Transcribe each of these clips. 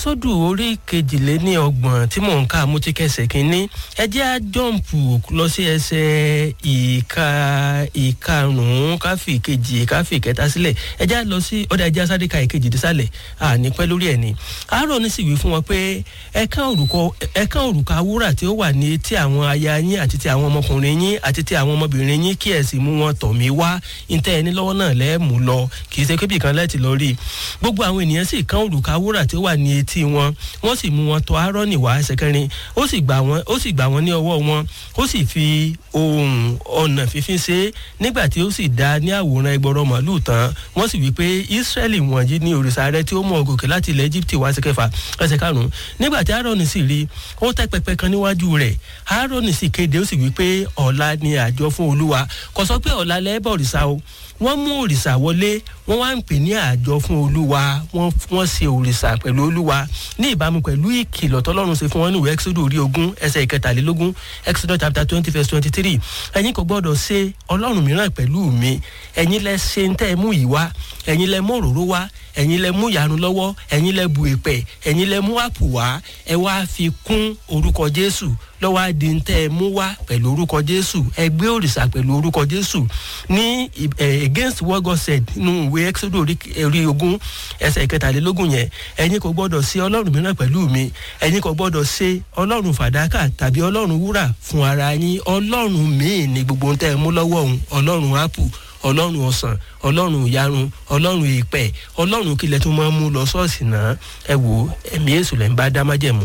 ẹ́xọ́dù orí kejìléní ọgbọ̀n tí mò ń kà mo ti kẹsẹ̀ kínní ẹ jẹ́ á jọ́ǹpù lọ sí ẹsẹ̀ ìka ìkarùn-ún káfí kejì káfí kẹta sílẹ̀ ẹ jẹ́ á lọ sí ọ̀dà ẹjẹ́ asáré ka ìkejì dísàlẹ̀ àní pẹ́ lórí ẹ̀ ni Áárónì sì wí fún wọn pé ẹ̀kan òrùka wúrà tí ó wà ní etí àwọn aya yín àti ti àwọn ọmọkùnrin yín àti ti àwọn ọmọbìnrin yín kí ẹ̀ sì mú wọn tọ̀ mí wá ntẹ́ ẹni lọ́wọ́ náà lẹ́ẹ̀mú lọ kì í ṣe kébì kan lẹ́ẹ̀tì lọ rí i gbogbo àwọn ènìyàn sì kán òrùka wúrà tí ó wà ní etí wọn wọ́n sì mú wọn tọ̀ Áárónì wá ẹsẹ̀ kẹrin ó sì gbà wọ́n ó sì gbà wọ́n ní ọwọ́ wọn ó sì fi ohun ọ̀nà fífín ṣe é nígbà tí ó sì dá ní àwòrán ẹgbọrọ màálù tán wọ́n sì wí pé Ísírẹ́lì wọ̀nyí ní òrìṣà rẹ tí ó mú ọ gòkè láti ilẹ̀ Íjíbítì wá sí kẹfà ẹsẹ̀ karùn-ún nígbà tí Áárónì sì rí ó tẹ́ pẹpẹ kan níwájú rẹ̀ Áárónì sì kéde ó sì wí pé ọ̀la ni àjọ fún Olúwa kò sọ pé ọ̀la lẹ́ẹ̀bọ̀ òrìṣà o wọ́n mú òrìṣà wọlé wọ́n wá ń pè ní àjọ fún olúwa wọ́n ṣe òrìṣà pẹ̀lú olúwa ní ìbámu pẹ̀lú ìkìlọ̀ tọ́lọ́run ṣe fún wọn níwèé exodus orí ogún ẹsẹ̀ ìkẹtàlélógún exodus chapter twenty verse twenty three ẹ̀yin kò gbọ́dọ̀ ṣe ọlọ́run mìíràn pẹ̀lú mi ẹ̀yin lẹ ṣe ń tẹ́ ẹ mú yìí wá ẹ̀yin lẹ mú òróró wá ẹ̀yin lẹ mú ìyanu lọ́wọ́ ẹ̀yin lẹ bu èpẹ̀ ẹ̀yin lẹ mú àpò wá ẹ wá fi kún orúkọ jésù lọ́wọ́ adi ń tẹ́ ẹ mú wá pẹ̀lú orúkọ jésù ẹ gbé òrìṣà pẹ̀lú orúkọ jésù ní against what God said nínú ìwé exodus orí ogún ẹsẹ̀ ìkẹtàlélógún yẹn ẹ̀yin kò gbọ́dọ̀ ṣe ọlọ́run mìíràn pẹ̀lú mi ẹ̀yin kò gbọ́dọ̀ ṣe ọlọ́run fàdákà tàbí ọlọ́run wúrà fún ara yín ọlọ́run míì ní gbogbo ń tẹ́ ẹ mú lọ́wọ́ òun ọlọ́run ápù ọlọ́run ọ̀sán ọlọ́run ìyarun ọlọ́run ìpẹ́ ọlọ́run kílẹ̀ tó máa ń mú lọ ṣọ́ọ̀ṣì náà ẹ wò ẹ̀mí èṣù lẹ́ ń bá dá májẹ̀mú.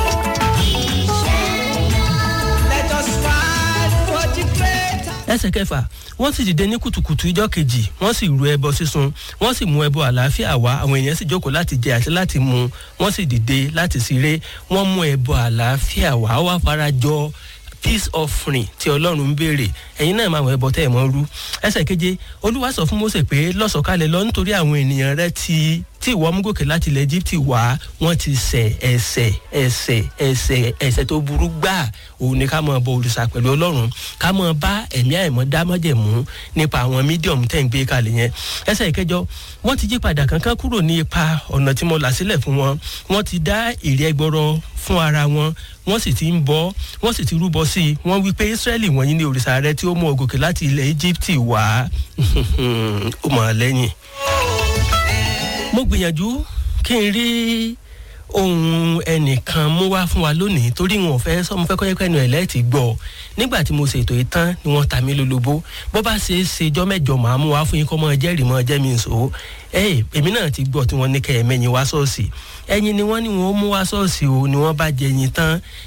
ẹsẹ̀ kẹfà wọ́n sì dìde ní kùtùkùtù ìjọ́ kejì wọ́n sì ru ẹbọ sísun wọ́n sì mú ẹbọ àlàáfíà wá àwọn èèyàn sì jókòó láti jẹ àti láti mu wọ́n sì dìde láti ṣeré wọ́n mú ẹbọ àlàáfíà wá wá farajọ peace offering tí ọlọ́run ń béèrè ẹ̀yin náà máa wọ ẹbọ tẹ́ ẹ̀ mọ́ rú ẹsẹ̀ keje olúwa sọ fún Mósè pé lọ́sọ̀kalẹ̀ lọ nítorí àwọn ènìyàn rẹ ti tí ìwọ mú gòkè láti ilẹ̀ Íjíbítì wá wọ́n ti ṣẹ̀ ẹ̀ṣẹ̀ ẹ̀ṣẹ̀ ẹ̀ṣẹ̀ ẹ̀ṣẹ̀ tó burú gbà òun ni ká máa bọ òrìṣà pẹ̀lú ọlọ́run ká máa bá ẹ̀mí àìmọ́ dámọ́jẹ̀mú nípa àwọn mídíọ̀mù tẹ̀ ń gbé kalẹ̀ yẹn ẹsẹ̀ ìkẹjọ wọ́n ti yí padà kankan kúrò ní ipa ọ̀nà tí mo là sílẹ̀ fún wọn wọ́n ti dá èrè ẹgbọrọ fún ara wọn wọ́n sì ti ń bọ wọ́n sì ti rúbọ sí i wọ́n wí pé Ísírẹ́lì wọ̀nyí ni òrìṣà rẹ tí ó mú ọ gòkè láti ilẹ̀ Íjíbítì wá ó mọ̀ ọ́ lẹ́yìn mo gbìyànjú kí n rí ohun ẹnìkan mú wá fún wa lónìí torí wọn ò fẹ́ sọ mo fẹ́ kọ́ ẹ̀kọ́ ẹnu ẹ̀ lẹ́ẹ̀tì gbọ́ nígbà tí mo ṣètò ìtàn ni wọ́n ta mí lólobó bó bá ṣe é ṣe jọ́ mẹ́jọ màá mú wá fún yín kọ́ mọ́ jẹ́rìí mọ́ jẹ́ mi nsò ẹ̀ èmi náà ti gbọ́ tí wọ́n ní kẹ́ ẹ̀ mẹ́yìn wá ṣọ́ọ̀ṣì ẹ̀yin ni wọ́n ní wọ́n mú wá ṣọ́ọ̀ṣì o ni wọ́n bá jẹ ẹyin tán